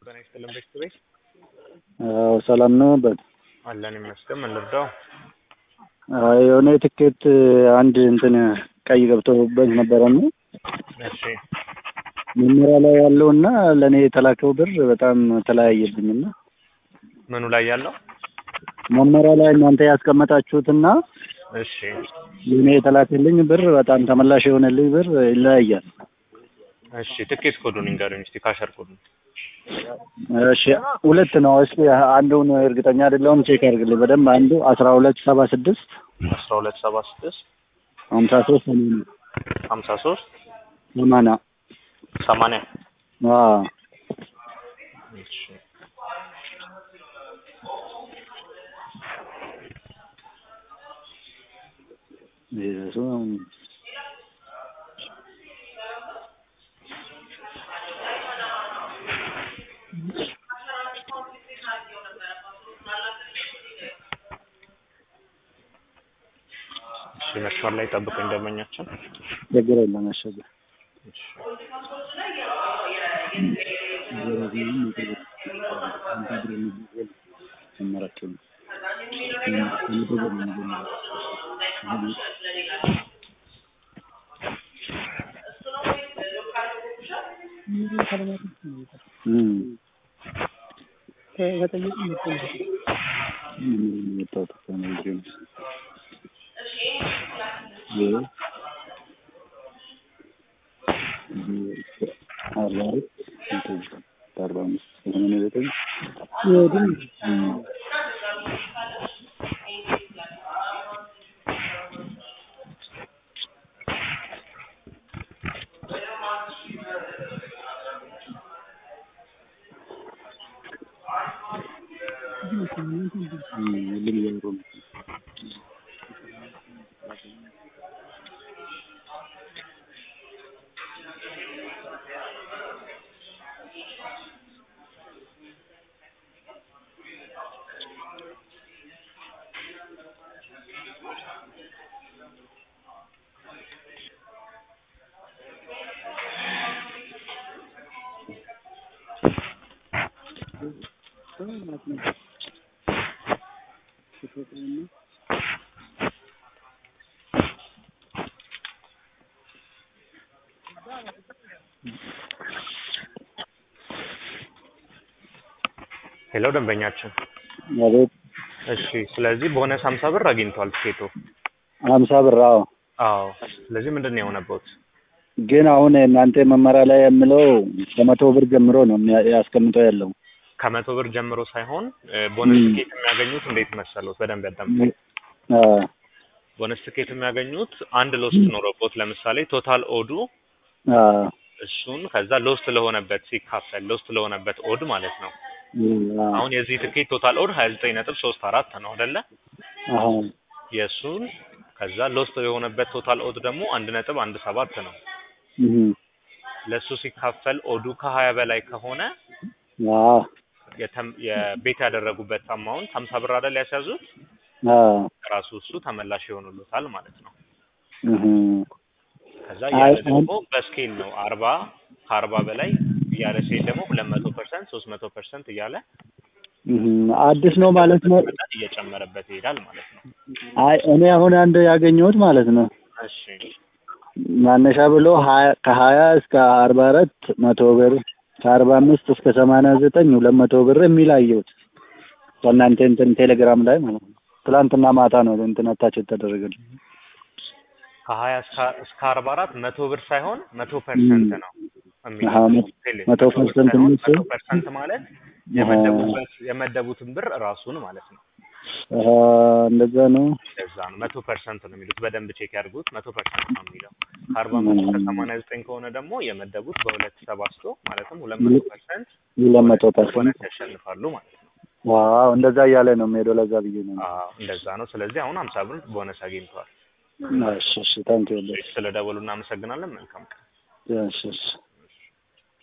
ጤና ይስጥልን ቤተሰቤ አዎ ሰላም ነው በት አለን ይመስገን። ምን ልርዳው? አይ የሆነ ትኬት አንድ እንትን ቀይ ገብቶበት ነበረና እሺ መመሪያ ላይ ያለውና ለእኔ የተላከው ብር በጣም ተለያየብኝና ምኑ ላይ ያለው? መመሪያ ላይ እናንተ ያስቀመጣችሁትና እሺ ለእኔ የተላከልኝ ብር በጣም ተመላሽ የሆነልኝ ብር ይለያያል። እሺ ትኬት ኮዱን ይንገሩኝ እስቲ ካሸር ኮዱን። እሺ ሁለት ነው። እስኪ አንዱን እርግጠኛ አይደለሁም፣ ቼክ አድርግልኝ በደንብ። አንዱ አስራ ሁለት ሰባ ስድስት አስራ ሁለት ሰባ ስድስት ሀምሳ ሶስት ሰማንያ ሀምሳ ሶስት ሰማንያ ሰማንያ አዎ እሺ ይዘሱ እሺ መስመር ላይ ጠብቁኝ ደንበኛችን። ችግር የለም አሸገር እሺ ሄሎ ደንበኛችን። አቤት እሺ ስለዚህ ቦነስ ሀምሳ ብር አግኝቷል ትኬቱ። ሀምሳ ብር አዎ። አዎ ስለዚህ ምንድን ነው የሆነበት? ግን አሁን እናንተ መመሪያ ላይ የምለው ከመቶ ብር ጀምሮ ነው የሚያ- ያስቀምጠው ያለው ከመቶ ብር ጀምሮ ሳይሆን እ፣ ቦነስ ትኬት የሚያገኙት እንዴት መሰሉት? በደንብ ያዳምጡ። አ፣ ቦነስ ትኬት የሚያገኙት አንድ ሎስት ኖሮቦት ለምሳሌ ቶታል ኦዱ አ፣ እሱን ከዛ ሎስት ለሆነበት ሲካፈል ሎስት ለሆነበት ኦድ ማለት ነው። አ፣ አሁን የዚህ ትኬት ቶታል ኦድ ሀያ ዘጠኝ ነጥብ ሶስት አራት ነው አይደለ? አሀ፣ የእሱን ከዛ ሎስት የሆነበት ቶታል ኦድ ደግሞ አንድ ነጥብ አንድ ሰባት ነው። እህ፣ ለእሱ ሲካፈል ኦዱ ከሀያ በላይ ከሆነ አ፣ የተም- የቤት ያደረጉበት አማውንት ሀምሳ ብር አይደል ያስያዙት አ፣ ራሱ እሱ ተመላሽ ይሆኑሉታል ማለት ነው። እህ፣ ከዛ አይ፣ ያለ ደግሞ በስኬል ነው አርባ ከአርባ በላይ እያለ ሲሄድ ደግሞ ሁለት መቶ ፐርሰንት ሶስት መቶ ፐርሰንት እያለ እህ፣ አዲስ ነው ማለት ነው። መጠን እየጨመረበት ይሄዳል ማለት ነው። አይ እኔ አሁን አንድ ያገኘሁት ማለት ነው እሺ ማነሻ ብሎ ሀያ ከሀያ እስከ አርባ አራት መቶ ብር ከአርባ አምስት እስከ ሰማንያ ዘጠኝ ሁለት መቶ ብር የሚል አየሁት ከእናንተ እንትን ቴሌግራም ላይ ማለት ነው። ትላንትና ማታ ነው እንትን አታች የተደረገልኝ። ከሀያ እስከ እስከ አርባ አራት መቶ ብር ሳይሆን መቶ ፐርሰንት ነው አሀ፣ የሚለው መቶ- ቴሌ መቶ መቶ ብር ፐርሰንት ሳይሆን የሚል መቶ ፐርሰንት ማለት የመደቡበት የመደቡትን ብር ራሱን ማለት ነው። አሀ፣ እንደዛ ነው። ለዛ ነው መቶ ፐርሰንት ነው የሚሉት። በደንብ ቼክ ያድርጉት። መቶ ፐርሰንት ነው የሚለው። ከአርባ አምስት እስከ ሰማንያ ዘጠኝ ከሆነ ደግሞ የመደቡት በሁለት ተባዝቶ ማለትም ሁለት መቶ ፐርሰንት ሁለት መቶ ፐርሰንት ቦነስ ያሸንፋሉ ማለት ነው። ዋው እንደዛ እያለ ነው የሚሄደው። ለዛ ብዬ ነው። አዎ እንደዛ ነው። ስለዚህ አሁን ሀምሳ ብር ቦነስ አግኝተዋል። እሺ እሺ፣ ታንክ ዩ። ስለ ደወሉ እናመሰግናለን። መልካም ቀን። እሺ እሺ